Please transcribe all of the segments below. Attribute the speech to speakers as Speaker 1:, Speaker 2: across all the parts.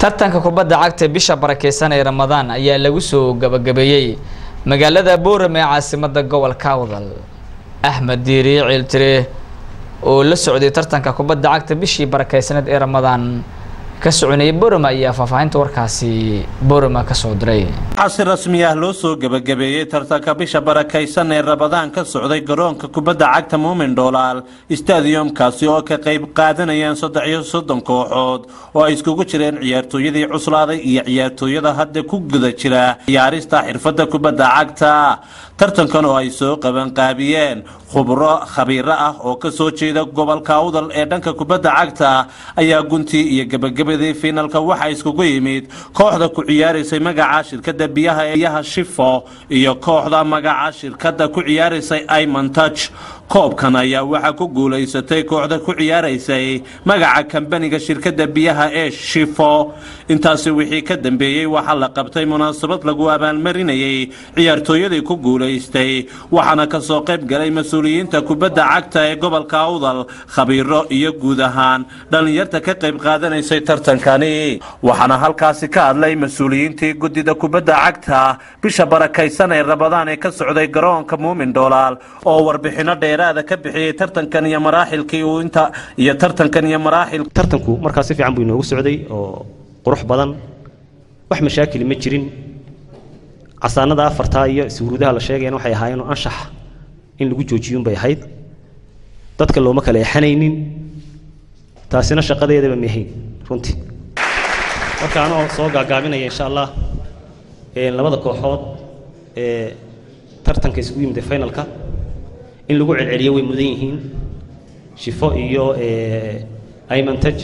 Speaker 1: tartanka kubadda cagta bisha barakeysan ee ramadaan ayaa lagu soo gabagabeeyey magaalada boorame ee caasimada gobolka awdal axmed diiri ciiltire oo la socday tartanka kubadda cagta bishii barakeysaneed ee ramadaan ka soconayay boorame ayaa faahfaahinta warkaasi boorame kasoo diray
Speaker 2: waxaa si rasmi ah loo soo gebagabeeyey tartanka bisha barakaysan ee rabadaan ka socday garoonka kubadda cagta muumin dhoolaal stadiumkaasi oo ka qayb qaadanayaan saddex iyo soddon kooxood oo ay iskugu jireen ciyaartooyadii cuslaaday iyo ciyaartooyada hadda ku guda jira ciyaarista xirfadda kubadda cagta tartankan oo ay soo qabanqaabiyeen khubro khabiiro ah oo ka soo jeeda gobolka awdal ee dhanka kubadda cagta ayaa guntii iyo gebagabadii fiinalka waxaa iskugu yimid kooxda ku ciyaaraysay magaca shirkadda biyaha ee biyaha shifo iyo kooxda magaca shirkadda ku ciyaaraysay imontuch koobkan ayaa waxaa ku guulaysatay kooxda ku ciyaaraysay magaca kambaniga shirkadda biyaha ee shifo intaasi wixii ka dambeeyey waxaa la qabtay munaasabad lagu abaalmarinayay ciyaartooyadii ku guulaystay waxaana kasoo qayb galay mas-uuliyiinta kubadda cagta ee gobolka awdal khabiiro iyo guud ahaan dhallinyarta ka qayb qaadanaysay tartankani waxaana halkaasi ka hadlay mas-uuliyiintii guddida kubadda cagta bisha barakaysan ee rabadaan ee ka socday garoonka muumin dhoolaal oo warbixino dheeraada ka bixiyey tartankan iyo maraaxilkii uu inta iyo tartankan iyo maraaxil
Speaker 3: tartanku markaa si fiican buu inoogu socday oo qurux badan wax mashaakili ma jirin casaanada afartaa iyo suuruudaha la sheegayana waxay ahaayeen oo anshax in lagu joojiyuunbay ahayd dadka looma kala exanaynin taasina shaqadeedaba mahayn runtii marka anoo soo gaagaabinaya insha allah labada kooxood ee tartanka isugu yimid ee finalka in lagu celceliyo way mudan yihiin shifo iyo imantaj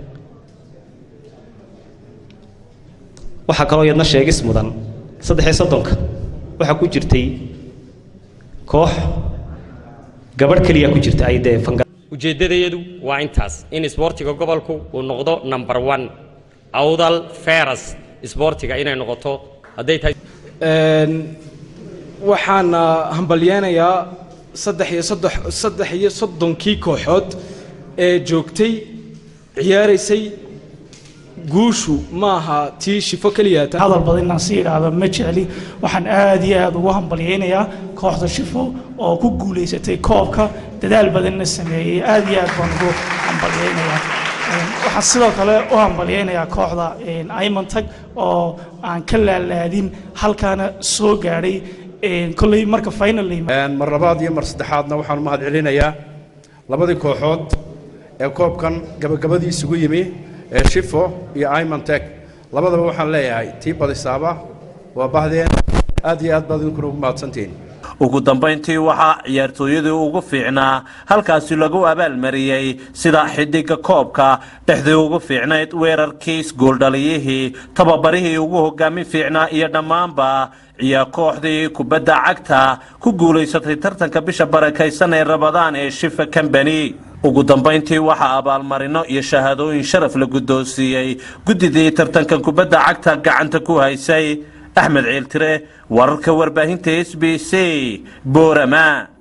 Speaker 3: waxaa kaloo iyadna sheegis mudan saddex iyo soddonka waxaa ku jirtay koox gabadh keliya ku jirta ay dee fanga
Speaker 4: ujeeddadayadu waa intaas in isboortiga gobolku uu noqdo number one awdal feras isboortiga inay noqoto hadday tahay
Speaker 5: waxaana hambalyeenayaa saddex iyo saddex saddex iyo soddonkii kooxood ee joogtay ciyaaraysay guushu maaha tii shifo keliyaata
Speaker 6: hadal badan inaan si idhaahdo ma jecli waxaan aad iyo aad ugu hambalyaynayaa kooxda shifo oo ku guulaysatay koobka dadaal badanna sameeyey aad iyo aad baan ugu hambalyaynayaa waxaan sidoo kale u hambalyaynayaa kooxda imantag oo aan ka laalaadin halkaana soo gaadhay kolley marka final
Speaker 7: mar labaad iyo mar saddexaadna waxaan u mahad celinayaa labadii kooxood ee koobkan gabagabadii isugu yimi ee shifo iyo imontek labadaba waxaan leeyahay tii badisaaba waa bahdeen aad iyo aad baad idinkuna ugu mahadsantihiin
Speaker 2: ugu dambayntii waxaa ciyaartooyadii ugu fiicnaa halkaasi lagu abaalmariyey sida xidiga koobka dhexdii ugu fiicnayd weerarkiis gooldhaliyihii tababarihii ugu hogaami fiicnaa iyo dhammaanba ciyaar kooxdii kubadda cagta ku guulaysatay tartanka bisha barakaysan ee rabadaan ee shifa combany ugu dambayntii waxaa abaalmarino iyo shahaadooyin sharaf la guddoonsiiyey guddidii tartankan kubadda cagta gacanta ku haysay axmed ciiltire wararka warbaahinta s b c boorama